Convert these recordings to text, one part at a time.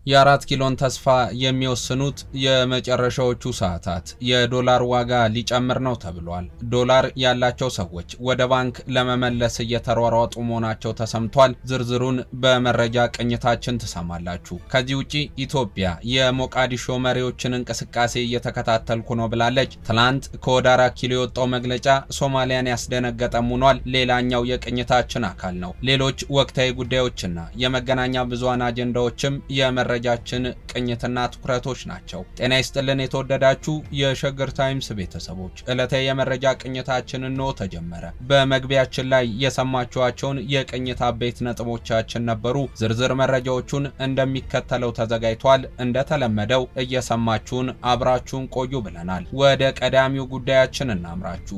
የአራት ኪሎን ተስፋ የሚወስኑት የመጨረሻዎቹ ሰዓታት የዶላር ዋጋ ሊጨምር ነው ተብሏል። ዶላር ያላቸው ሰዎች ወደ ባንክ ለመመለስ እየተሯሯጡ መሆናቸው ተሰምቷል። ዝርዝሩን በመረጃ ቅኝታችን ትሰማላችሁ። ከዚህ ውጪ ኢትዮጵያ የሞቃዲሾ መሪዎችን እንቅስቃሴ እየተከታተልኩ ነው ብላለች። ትናንት ከወደ አራት ኪሎ የወጣው መግለጫ ሶማሊያን ያስደነገጠም ሆኗል። ሌላኛው የቅኝታችን አካል ነው። ሌሎች ወቅታዊ ጉዳዮችና የመገናኛ ብዙሃን አጀንዳዎችም የመረ መረጃችን ቅኝትና ትኩረቶች ናቸው። ጤና ይስጥልን የተወደዳችሁ የሸገር ታይምስ ቤተሰቦች፣ ዕለታዊ የመረጃ ቅኝታችን እንሆ ተጀመረ። በመግቢያችን ላይ የሰማችኋቸውን የቅኝት አበይት ነጥቦቻችን ነበሩ። ዝርዝር መረጃዎቹን እንደሚከተለው ተዘጋጅቷል። እንደተለመደው እየሰማችሁን አብራችሁን ቆዩ ብለናል። ወደ ቀዳሚው ጉዳያችን እናምራችሁ።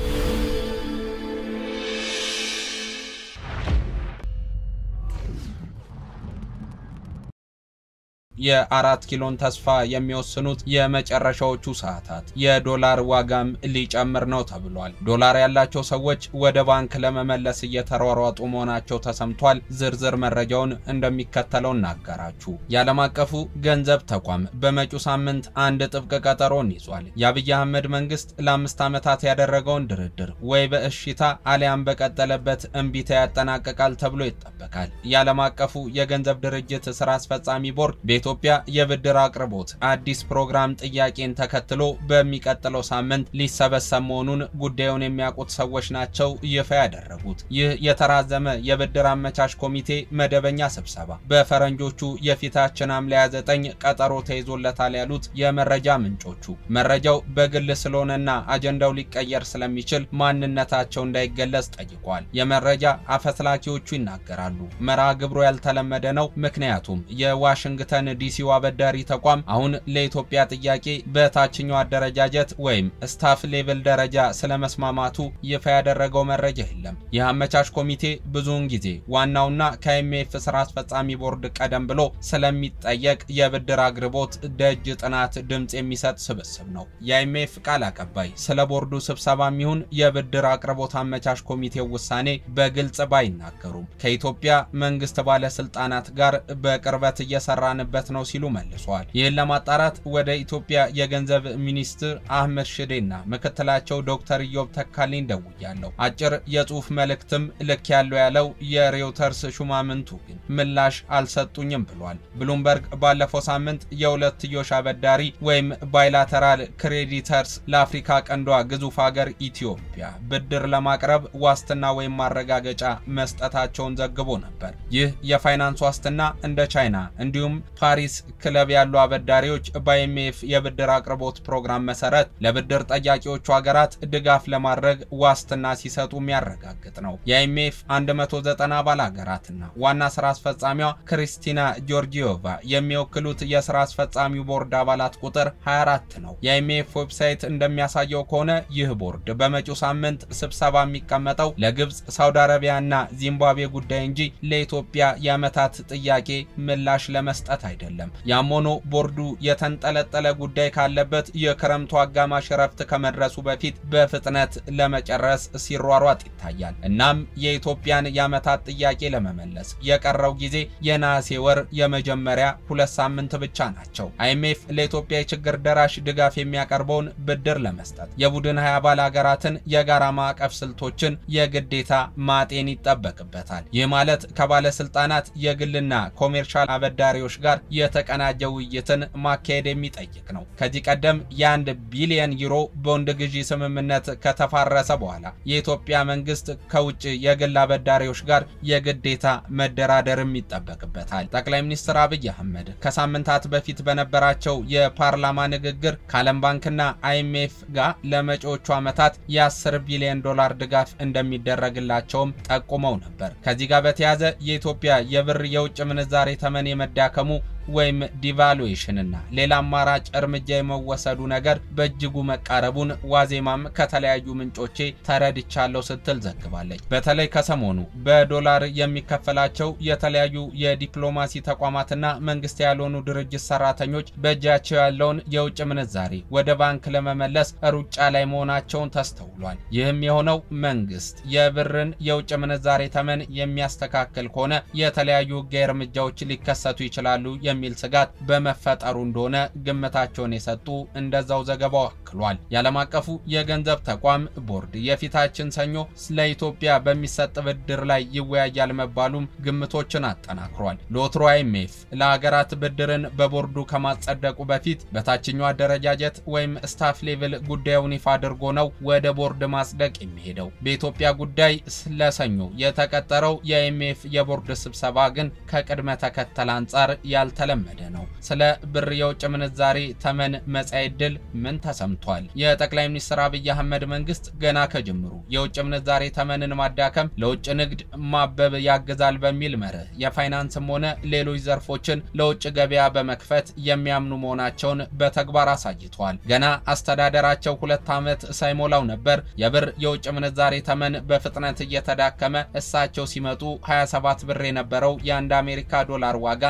የአራት ኪሎን ተስፋ የሚወስኑት የመጨረሻዎቹ ሰዓታት የዶላር ዋጋም ሊጨምር ነው ተብሏል። ዶላር ያላቸው ሰዎች ወደ ባንክ ለመመለስ እየተሯሯጡ መሆናቸው ተሰምቷል። ዝርዝር መረጃውን እንደሚከተለው እናጋራችሁ። የዓለም አቀፉ ገንዘብ ተቋም በመጪው ሳምንት አንድ ጥብቅ ቀጠሮን ይዟል። የአብይ አህመድ መንግስት ለአምስት ዓመታት ያደረገውን ድርድር ወይ በእሽታ አሊያም በቀጠለበት እምቢታ ያጠናቅቃል ተብሎ ይጠበቃል። የዓለም አቀፉ የገንዘብ ድርጅት ስራ አስፈጻሚ ቦርድ ኢትዮጵያ የብድር አቅርቦት አዲስ ፕሮግራም ጥያቄን ተከትሎ በሚቀጥለው ሳምንት ሊሰበሰብ መሆኑን ጉዳዩን የሚያውቁት ሰዎች ናቸው ይፋ ያደረጉት። ይህ የተራዘመ የብድር አመቻች ኮሚቴ መደበኛ ስብሰባ በፈረንጆቹ የፊታችን ሐምሌ 29 ቀጠሮ ተይዞለታል ያሉት የመረጃ ምንጮቹ መረጃው በግል ስለሆነና አጀንዳው ሊቀየር ስለሚችል ማንነታቸው እንዳይገለጽ ጠይቋል። የመረጃ አፈትላኪዎቹ ይናገራሉ። መርሃ ግብሩ ያልተለመደ ነው። ምክንያቱም የዋሽንግተን ዲሲው አበዳሪ ተቋም አሁን ለኢትዮጵያ ጥያቄ በታችኛው አደረጃጀት ወይም ስታፍ ሌቭል ደረጃ ስለመስማማቱ ይፋ ያደረገው መረጃ የለም። ይህ አመቻች ኮሚቴ ብዙውን ጊዜ ዋናውና ከአይኤምኤፍ ስራ አስፈጻሚ ቦርድ ቀደም ብሎ ስለሚጠየቅ የብድር አቅርቦት ደጅ ጥናት ድምፅ የሚሰጥ ስብስብ ነው። የአይኤምኤፍ ቃል አቀባይ ስለ ቦርዱ ስብሰባ የሚሆን የብድር አቅርቦት አመቻች ኮሚቴው ውሳኔ በግልጽ ባይናገሩም ከኢትዮጵያ መንግስት ባለስልጣናት ጋር በቅርበት እየሰራንበት ነው ሲሉ መልሰዋል። ይህን ለማጣራት ወደ ኢትዮጵያ የገንዘብ ሚኒስትር አህመድ ሽዴና ምክትላቸው ዶክተር ኢዮብ ተካልኝ ደውያለሁ። አጭር የጽሁፍ መልእክትም ልክ ያለው ያለው የሬውተርስ ሹማምንቱ ግን ምላሽ አልሰጡኝም ብሏል። ብሉምበርግ ባለፈው ሳምንት የሁለትዮሽ አበዳሪ ወይም ባይላተራል ክሬዲተርስ ለአፍሪካ ቀንዷ ግዙፍ ሀገር ኢትዮጵያ ብድር ለማቅረብ ዋስትና ወይም ማረጋገጫ መስጠታቸውን ዘግቦ ነበር። ይህ የፋይናንስ ዋስትና እንደ ቻይና እንዲሁም ፓሪስ ክለብ ያሉ አበዳሪዎች በአይኤምኤፍ የብድር አቅርቦት ፕሮግራም መሰረት ለብድር ጠያቂዎቹ ሀገራት ድጋፍ ለማድረግ ዋስትና ሲሰጡ የሚያረጋግጥ ነው። የአይኤምኤፍ 190 አባል ሀገራትና ዋና ስራ አስፈጻሚዋ ክሪስቲና ጆርጂዮቫ የሚወክሉት የስራ አስፈጻሚው ቦርድ አባላት ቁጥር 24 ነው። የአይኤምኤፍ ዌብሳይት እንደሚያሳየው ከሆነ ይህ ቦርድ በመጪው ሳምንት ስብሰባ የሚቀመጠው ለግብፅ፣ ሳውዲ አረቢያና ዚምባብዌ ጉዳይ እንጂ ለኢትዮጵያ የዓመታት ጥያቄ ምላሽ ለመስጠት አይደለም። ያም ሆኖ ቦርዱ የተንጠለጠለ ጉዳይ ካለበት የክረምቱ አጋማሽ እረፍት ከመድረሱ በፊት በፍጥነት ለመጨረስ ሲሯሯጥ ይታያል። እናም የኢትዮጵያን የዓመታት ጥያቄ ለመመለስ የቀረው ጊዜ የነሐሴ ወር የመጀመሪያ ሁለት ሳምንት ብቻ ናቸው። አይኤምኤፍ ለኢትዮጵያ የችግር ደራሽ ድጋፍ የሚያቀርበውን ብድር ለመስጠት የቡድን ሀያ አባል ሀገራትን የጋራ ማዕቀፍ ስልቶችን የግዴታ ማጤን ይጠበቅበታል። ይህ ማለት ከባለስልጣናት የግልና ኮሜርሻል አበዳሪዎች ጋር የተቀናጀ ውይይትን ማካሄድ የሚጠይቅ ነው። ከዚህ ቀደም የአንድ ቢሊየን ዩሮ ቦንድ ግዢ ስምምነት ከተፋረሰ በኋላ የኢትዮጵያ መንግስት ከውጭ የግል አበዳሪዎች ጋር የግዴታ መደራደርም ይጠበቅበታል። ጠቅላይ ሚኒስትር አብይ አህመድ ከሳምንታት በፊት በነበራቸው የፓርላማ ንግግር ከዓለም ባንክና አይኤምኤፍ ጋር ለመጪዎቹ ዓመታት የ10 ቢሊዮን ዶላር ድጋፍ እንደሚደረግላቸውም ጠቁመው ነበር። ከዚህ ጋር በተያያዘ የኢትዮጵያ የብር የውጭ ምንዛሬ ተመን የመዳከሙ ወይም ዲቫሉዌሽን እና ሌላ አማራጭ እርምጃ የመወሰዱ ነገር በእጅጉ መቃረቡን ዋዜማም ከተለያዩ ምንጮቼ ተረድቻለሁ ስትል ዘግባለች። በተለይ ከሰሞኑ በዶላር የሚከፈላቸው የተለያዩ የዲፕሎማሲ ተቋማትና መንግስት ያልሆኑ ድርጅት ሰራተኞች በእጃቸው ያለውን የውጭ ምንዛሬ ወደ ባንክ ለመመለስ ሩጫ ላይ መሆናቸውን ተስተውሏል። ይህም የሆነው መንግስት የብርን የውጭ ምንዛሬ ተመን የሚያስተካክል ከሆነ የተለያዩ ሕጋዊ እርምጃዎች ሊከሰቱ ይችላሉ የሚል ስጋት በመፈጠሩ እንደሆነ ግምታቸውን የሰጡ እንደዛው ዘገባው አክሏል። የዓለም አቀፉ የገንዘብ ተቋም ቦርድ የፊታችን ሰኞ ለኢትዮጵያ በሚሰጥ ብድር ላይ ይወያያል መባሉም ግምቶችን አጠናክሯል። ለወትሮ አይኤምኤፍ ለሀገራት ብድርን በቦርዱ ከማጸደቁ በፊት በታችኛው አደረጃጀት ወይም ስታፍ ሌቭል ጉዳዩን ይፋ አድርጎ ነው ወደ ቦርድ ማጽደቅ የሚሄደው። በኢትዮጵያ ጉዳይ ለሰኞ የተቀጠረው የአይኤምኤፍ የቦርድ ስብሰባ ግን ከቅድመ ተከተል አንጻር ያልተለመደ ነው። ስለ ብር የውጭ ምንዛሬ ተመን መጻኢ ዕድል ምን ተሰምቷል? የጠቅላይ ሚኒስትር አብይ አህመድ መንግስት ገና ከጅምሩ የውጭ ምንዛሬ ተመንን ማዳከም ለውጭ ንግድ ማበብ ያግዛል በሚል መርህ የፋይናንስም ሆነ ሌሎች ዘርፎችን ለውጭ ገበያ በመክፈት የሚያምኑ መሆናቸውን በተግባር አሳይተዋል። ገና አስተዳደራቸው ሁለት ዓመት ሳይሞላው ነበር የብር የውጭ ምንዛሬ ተመን በፍጥነት እየተዳከመ እሳቸው ሲመጡ 27 ብር የነበረው የአንድ አሜሪካ ዶላር ዋጋ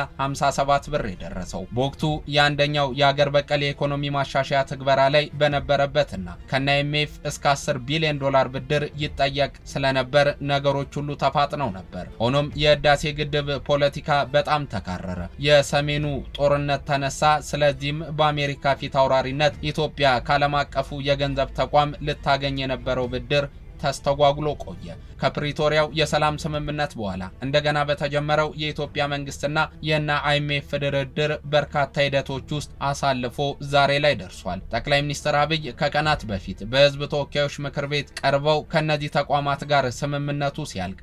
57 ብር የደረሰው በወቅቱ የአንደኛው የአገር በቀል የኢኮኖሚ ማሻሻያ ትግበራ ላይ በነበረበትና ከና አይኤምኤፍ እስከ 10 ቢሊዮን ዶላር ብድር ይጠየቅ ስለነበር ነገሮች ሁሉ ተፋጥነው ነበር። ሆኖም የህዳሴ ግድብ ፖለቲካ በጣም ተካረረ። የሰሜኑ ጦርነት ተነሳ። ስለዚህም በአሜሪካ ፊት አውራሪነት ኢትዮጵያ ከዓለም አቀፉ የገንዘብ ተቋም ልታገኝ የነበረው ብድር ተስተጓጉሎ ቆየ። ከፕሪቶሪያው የሰላም ስምምነት በኋላ እንደገና በተጀመረው የኢትዮጵያ መንግስትና የና አይኤምኤፍ ድርድር በርካታ ሂደቶች ውስጥ አሳልፎ ዛሬ ላይ ደርሷል። ጠቅላይ ሚኒስትር አብይ ከቀናት በፊት በህዝብ ተወካዮች ምክር ቤት ቀርበው ከነዚህ ተቋማት ጋር ስምምነቱ ሲያልቅ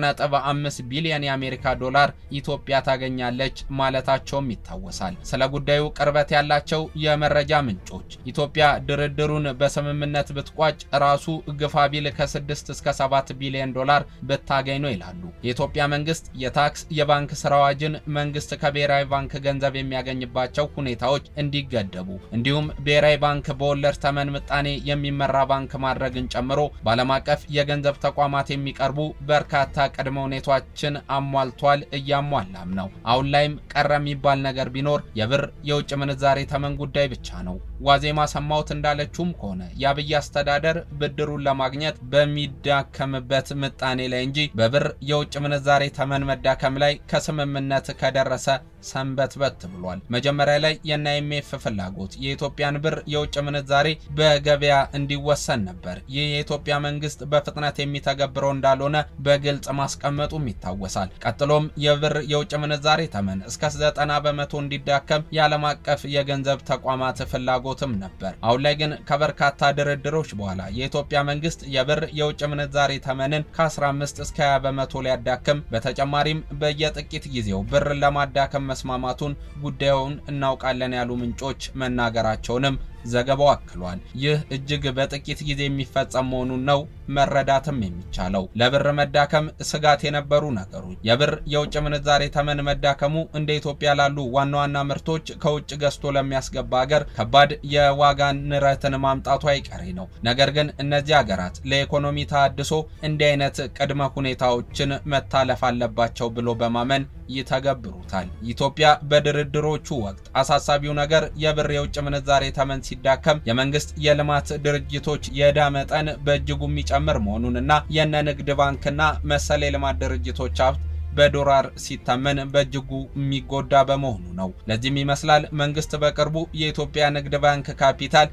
10.5 ቢሊዮን የአሜሪካ ዶላር ኢትዮጵያ ታገኛለች ማለታቸውም ይታወሳል። ስለ ጉዳዩ ቅርበት ያላቸው የመረጃ ምንጮች ኢትዮጵያ ድርድሩን በስምምነት ብትቋጭ ራሱ ግፋ ቢል ከ6 እስከ 7 ቢሊዮን ዶላር ብታገኝ ነው ይላሉ። የኢትዮጵያ መንግስት የታክስ የባንክ ስራ አዋጅን መንግስት ከብሔራዊ ባንክ ገንዘብ የሚያገኝባቸው ሁኔታዎች እንዲገደቡ እንዲሁም ብሔራዊ ባንክ በወለድ ተመን ምጣኔ የሚመራ ባንክ ማድረግን ጨምሮ በዓለም አቀፍ የገንዘብ ተቋማት የሚቀርቡ በርካታ ቅድመ ሁኔታዎችን አሟልቷል፣ እያሟላም ነው። አሁን ላይም ቀረ የሚባል ነገር ቢኖር የብር የውጭ ምንዛሬ ተመን ጉዳይ ብቻ ነው። ዋዜማ ሰማሁት እንዳለችውም ከሆነ የአብይ አስተዳደር ብድሩን ለማግኘት በሚዳከምበት ምጣኔ ላይ እንጂ በብር የውጭ ምንዛሬ ተመን መዳከም ላይ ከስምምነት ከደረሰ ሰንበትበት ብሏል። መጀመሪያ ላይ የና አይኤምኤፍ ፍላጎት የኢትዮጵያን ብር የውጭ ምንዛሬ በገበያ እንዲወሰን ነበር። ይህ የኢትዮጵያ መንግስት በፍጥነት የሚተገብረው እንዳልሆነ በግልጽ ማስቀመጡም ይታወሳል። ቀጥሎም የብር የውጭ ምንዛሬ ተመን እስከ 90 በመቶ እንዲዳከም የዓለም አቀፍ የገንዘብ ተቋማት ፍላጎትም ነበር። አሁን ላይ ግን ከበርካታ ድርድሮች በኋላ የኢትዮጵያ መንግስት የብር የውጭ ምንዛሬ ተመንን ከ15 እስከ 20 በመቶ ሊያዳክም በተጨማሪም በየጥቂት ጊዜው ብርን ለማዳከም መስማማቱን ጉዳዩን እናውቃለን ያሉ ምንጮች መናገራቸውንም ዘገባው አክሏል። ይህ እጅግ በጥቂት ጊዜ የሚፈጸም መሆኑን ነው መረዳትም የሚቻለው። ለብር መዳከም ስጋት የነበሩ ነገሮች የብር የውጭ ምንዛሬ ተመን መዳከሙ እንደ ኢትዮጵያ ላሉ ዋና ዋና ምርቶች ከውጭ ገዝቶ ለሚያስገባ ሀገር ከባድ የዋጋ ንረትን ማምጣቱ አይቀሬ ነው። ነገር ግን እነዚህ ሀገራት ለኢኮኖሚ ተሃድሶ እንዲህ አይነት ቅድመ ሁኔታዎችን መታለፍ አለባቸው ብሎ በማመን ይተገብሩታል። ኢትዮጵያ በድርድሮቹ ወቅት አሳሳቢው ነገር የብር የውጭ ምንዛሬ ተመን ሲዳከም የመንግስት የልማት ድርጅቶች የዕዳ መጠን በእጅጉ የሚጨምር መሆኑንና የነ ንግድ ባንክና መሰል የልማት ድርጅቶች ሀብት በዶላር ሲተመን በእጅጉ የሚጎዳ በመሆኑ ነው። ለዚህም ይመስላል መንግስት በቅርቡ የኢትዮጵያ ንግድ ባንክ ካፒታል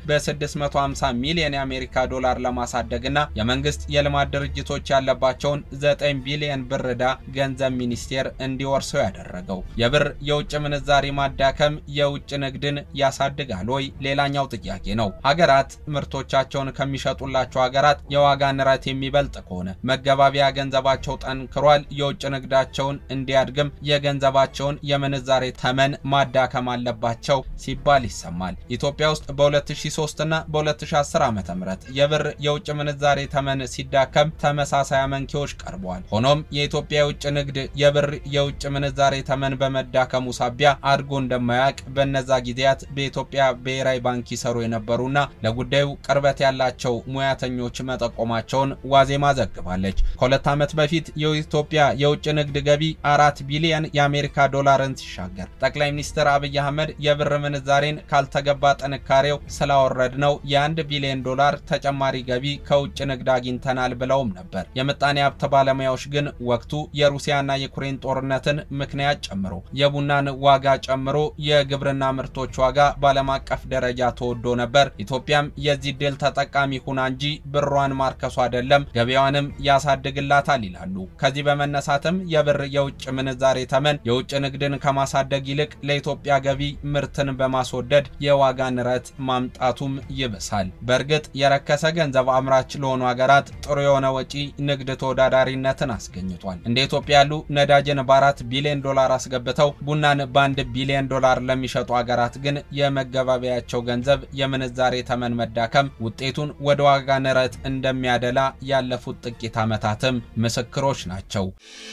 በ650 ሚሊዮን የአሜሪካ ዶላር ለማሳደግና የመንግስት የልማት ድርጅቶች ያለባቸውን 9 ቢሊዮን ብር ዕዳ ገንዘብ ሚኒስቴር እንዲወርሰው ያደረገው። የብር የውጭ ምንዛሪ ማዳከም የውጭ ንግድን ያሳድጋል ወይ? ሌላኛው ጥያቄ ነው። ሀገራት ምርቶቻቸውን ከሚሸጡላቸው ሀገራት የዋጋ ንረት የሚበልጥ ከሆነ መገባቢያ ገንዘባቸው ጠንክሯል፣ የውጭ ንግዳ ቸውን እንዲያድግም የገንዘባቸውን የምንዛሬ ተመን ማዳከም አለባቸው ሲባል ይሰማል። ኢትዮጵያ ውስጥ በ2003 እና በ2010 ዓ.ም የብር የውጭ ምንዛሬ ተመን ሲዳከም ተመሳሳይ አመንኪዎች ቀርበዋል። ሆኖም የኢትዮጵያ የውጭ ንግድ የብር የውጭ ምንዛሬ ተመን በመዳከሙ ሳቢያ አድጎ እንደማያውቅ በነዛ ጊዜያት በኢትዮጵያ ብሔራዊ ባንክ ይሰሩ የነበሩና ለጉዳዩ ቅርበት ያላቸው ሙያተኞች መጠቆማቸውን ዋዜማ ዘግባለች። ከሁለት ዓመት በፊት የኢትዮጵያ የውጭ ንግድ ገቢ አራት ቢሊዮን የአሜሪካ ዶላርን ሲሻገር ጠቅላይ ሚኒስትር አብይ አህመድ የብር ምንዛሬን ካልተገባ ጥንካሬው ስላወረድ ነው የአንድ ቢሊዮን ዶላር ተጨማሪ ገቢ ከውጭ ንግድ አግኝተናል ብለውም ነበር። የምጣኔ ሀብት ባለሙያዎች ግን ወቅቱ የሩሲያና የዩክሬን ጦርነትን ምክንያት ጨምሮ የቡናን ዋጋ ጨምሮ የግብርና ምርቶች ዋጋ በዓለም አቀፍ ደረጃ ተወዶ ነበር። ኢትዮጵያም የዚህ ድል ተጠቃሚ ሁና እንጂ ብሯን ማርከሱ አይደለም ገበያዋንም ያሳድግላታል ይላሉ። ከዚህ በመነሳትም የብር የውጭ ምንዛሬ ተመን የውጭ ንግድን ከማሳደግ ይልቅ ለኢትዮጵያ ገቢ ምርትን በማስወደድ የዋጋ ንረት ማምጣቱም ይብሳል። በእርግጥ የረከሰ ገንዘብ አምራች ለሆኑ ሀገራት ጥሩ የሆነ ወጪ ንግድ ተወዳዳሪነትን አስገኝቷል። እንደ ኢትዮጵያ ያሉ ነዳጅን በአራት ቢሊዮን ዶላር አስገብተው ቡናን በአንድ ቢሊዮን ዶላር ለሚሸጡ ሀገራት ግን የመገባበያቸው ገንዘብ የምንዛሬ ተመን መዳከም ውጤቱን ወደ ዋጋ ንረት እንደሚያደላ ያለፉት ጥቂት ዓመታትም ምስክሮች ናቸው።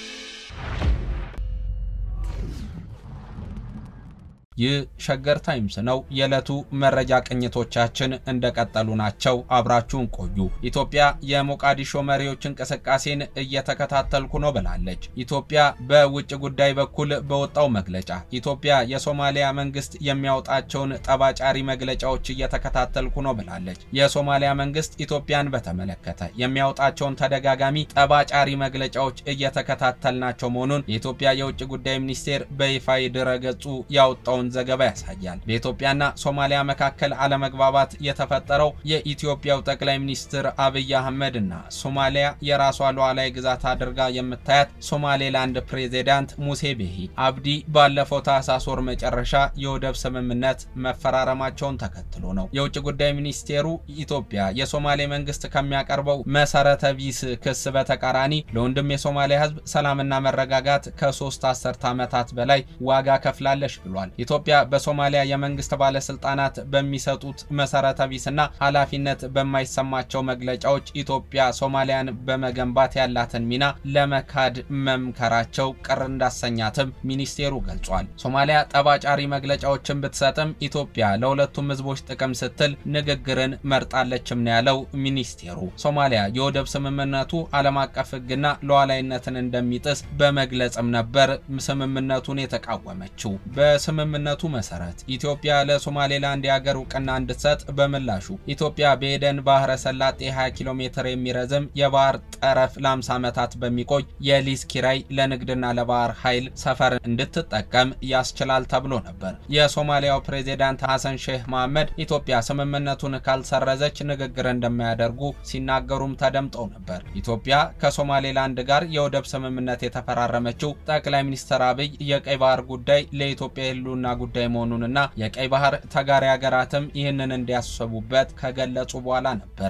ይህ ሸገር ታይምስ ነው። የዕለቱ መረጃ ቅኝቶቻችን እንደቀጠሉ ናቸው። አብራችሁን ቆዩ። ኢትዮጵያ የሞቃዲሾ መሪዎች እንቅስቃሴን እየተከታተልኩ ነው ብላለች። ኢትዮጵያ በውጭ ጉዳይ በኩል በወጣው መግለጫ ኢትዮጵያ የሶማሊያ መንግስት የሚያወጣቸውን ጠባጫሪ መግለጫዎች እየተከታተልኩ ነው ብላለች። የሶማሊያ መንግስት ኢትዮጵያን በተመለከተ የሚያወጣቸውን ተደጋጋሚ ጠባጫሪ መግለጫዎች እየተከታተልናቸው መሆኑን የኢትዮጵያ የውጭ ጉዳይ ሚኒስቴር በይፋ ድረገጹ ያወጣውን ዘገባ ያሳያል። በኢትዮጵያና ሶማሊያ መካከል አለመግባባት የተፈጠረው የኢትዮጵያው ጠቅላይ ሚኒስትር አብይ አህመድ እና ሶማሊያ የራሷ ሉዓላዊ ግዛት አድርጋ የምታያት ሶማሌላንድ ፕሬዚዳንት ሙሴ ቤሂ አብዲ ባለፈው ታህሳስ ወር መጨረሻ የወደብ ስምምነት መፈራረማቸውን ተከትሎ ነው። የውጭ ጉዳይ ሚኒስቴሩ ኢትዮጵያ የሶማሌ መንግስት ከሚያቀርበው መሰረተ ቢስ ክስ በተቃራኒ ለወንድም የሶማሊያ ሕዝብ ሰላምና መረጋጋት ከሶስት አስርት ዓመታት በላይ ዋጋ ከፍላለች ብሏል። ኢትዮጵያ በሶማሊያ የመንግስት ባለስልጣናት በሚሰጡት መሰረተ ቢስና ኃላፊነት በማይሰማቸው መግለጫዎች ኢትዮጵያ ሶማሊያን በመገንባት ያላትን ሚና ለመካድ መምከራቸው ቅር እንዳሰኛትም ሚኒስቴሩ ገልጿል። ሶማሊያ ጠባጫሪ መግለጫዎችን ብትሰጥም ኢትዮጵያ ለሁለቱም ህዝቦች ጥቅም ስትል ንግግርን መርጣለችም ነው ያለው ሚኒስቴሩ። ሶማሊያ የወደብ ስምምነቱ ዓለም አቀፍ ህግና ሉዓላዊነትን እንደሚጥስ በመግለጽም ነበር ስምምነቱን የተቃወመችው። በስምምነቱ መሰረት ኢትዮጵያ ለሶማሌላንድ የሀገር እውቅና እንድትሰጥ በምላሹ ኢትዮጵያ በኤደን ባህረ ሰላጤ 20 ኪሎ ሜትር የሚረዝም የባህር ጠረፍ ለ50 ዓመታት በሚቆይ የሊዝ ኪራይ ለንግድና ለባህር ኃይል ሰፈር እንድትጠቀም ያስችላል ተብሎ ነበር። የሶማሊያው ፕሬዚዳንት ሐሰን ሼህ መሐመድ ኢትዮጵያ ስምምነቱን ካልሰረዘች ንግግር እንደማያደርጉ ሲናገሩም ተደምጠው ነበር። ኢትዮጵያ ከሶማሌላንድ ጋር የወደብ ስምምነት የተፈራረመችው ጠቅላይ ሚኒስትር አብይ የቀይ ባህር ጉዳይ ለኢትዮጵያ የህልውና ጉዳይ መሆኑንና የቀይ ባህር ተጋሪ ሀገራትም ይህንን እንዲያስቡበት ከገለጹ በኋላ ነበር።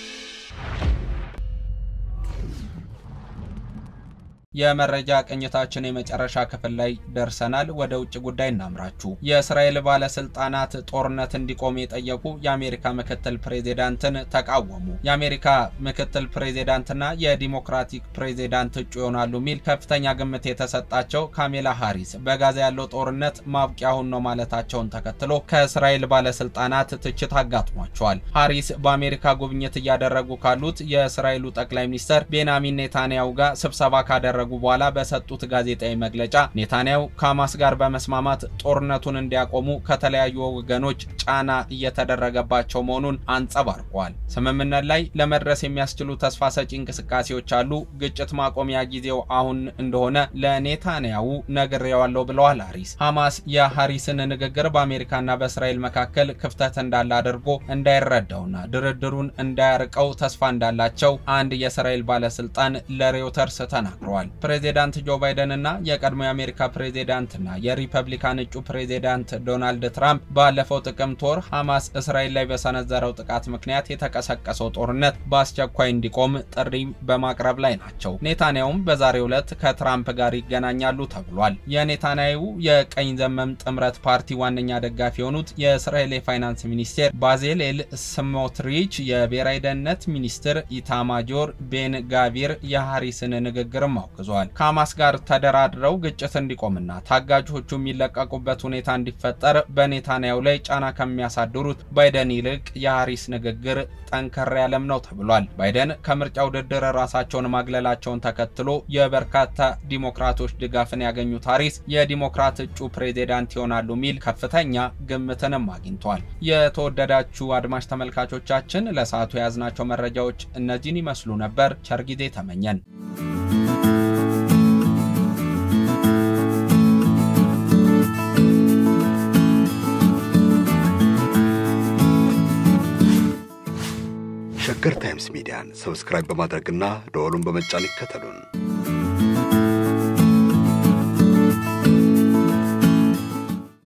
የመረጃ ቅኝታችን የመጨረሻ ክፍል ላይ ደርሰናል። ወደ ውጭ ጉዳይ እናምራችሁ። የእስራኤል ባለስልጣናት ጦርነት እንዲቆም የጠየቁ የአሜሪካ ምክትል ፕሬዚዳንትን ተቃወሙ። የአሜሪካ ምክትል ፕሬዚዳንትና የዲሞክራቲክ ፕሬዚዳንት እጩ ይሆናሉ የሚል ከፍተኛ ግምት የተሰጣቸው ካሜላ ሃሪስ በጋዛ ያለው ጦርነት ማብቂያ አሁን ነው ማለታቸውን ተከትሎ ከእስራኤል ባለስልጣናት ትችት አጋጥሟቸዋል። ሃሪስ በአሜሪካ ጉብኝት እያደረጉ ካሉት የእስራኤሉ ጠቅላይ ሚኒስትር ቤንያሚን ኔታንያሁ ጋር ስብሰባ ካደረጉ በኋላ በሰጡት ጋዜጣዊ መግለጫ ኔታንያሁ ከሐማስ ጋር በመስማማት ጦርነቱን እንዲያቆሙ ከተለያዩ ወገኖች ጫና እየተደረገባቸው መሆኑን አንጸባርቀዋል። ስምምነት ላይ ለመድረስ የሚያስችሉ ተስፋ ሰጪ እንቅስቃሴዎች አሉ። ግጭት ማቆሚያ ጊዜው አሁን እንደሆነ ለኔታንያሁ ነግሬዋለሁ ብለዋል ሃሪስ። ሐማስ የሃሪስን ንግግር በአሜሪካና በእስራኤል መካከል ክፍተት እንዳለ አድርጎ እንዳይረዳውና ድርድሩን እንዳያርቀው ተስፋ እንዳላቸው አንድ የእስራኤል ባለስልጣን ለሬውተርስ ተናግረዋል። ፕሬዚዳንት ጆ ባይደን እና የቀድሞ የአሜሪካ ፕሬዚዳንትና የሪፐብሊካን እጩ ፕሬዚዳንት ዶናልድ ትራምፕ ባለፈው ጥቅምት ወር ሐማስ እስራኤል ላይ በሰነዘረው ጥቃት ምክንያት የተቀሰቀሰው ጦርነት በአስቸኳይ እንዲቆም ጥሪ በማቅረብ ላይ ናቸው። ኔታንያሁም በዛሬው ዕለት ከትራምፕ ጋር ይገናኛሉ ተብሏል። የኔታንያሁ የቀኝ ዘመም ጥምረት ፓርቲ ዋነኛ ደጋፊ የሆኑት የእስራኤል የፋይናንስ ሚኒስቴር ባዜሌል ስሞትሪች፣ የብሔራዊ ደህንነት ሚኒስትር ኢታማጆር ቤን ጋቪር የሃሪስን ንግግርም አውግዘዋል። አውግዘዋል። ከሐማስ ጋር ተደራድረው ግጭት እንዲቆምና ታጋጆቹ የሚለቀቁበት ሁኔታ እንዲፈጠር በኔታንያሁ ላይ ጫና ከሚያሳድሩት ባይደን ይልቅ የሃሪስ ንግግር ጠንከር ያለም ነው ተብሏል። ባይደን ከምርጫ ውድድር ራሳቸውን ማግለላቸውን ተከትሎ የበርካታ ዲሞክራቶች ድጋፍን ያገኙት ሃሪስ የዲሞክራት እጩ ፕሬዚዳንት ይሆናሉ የሚል ከፍተኛ ግምትንም አግኝቷል። የተወደዳችሁ አድማጭ ተመልካቾቻችን ለሰዓቱ የያዝናቸው መረጃዎች እነዚህን ይመስሉ ነበር። ቸር ጊዜ ተመኘን። ሸገር ታይምስ ሚዲያን ሰብስክራይብ በማድረግና ደወሉን በመጫን ይከተሉን።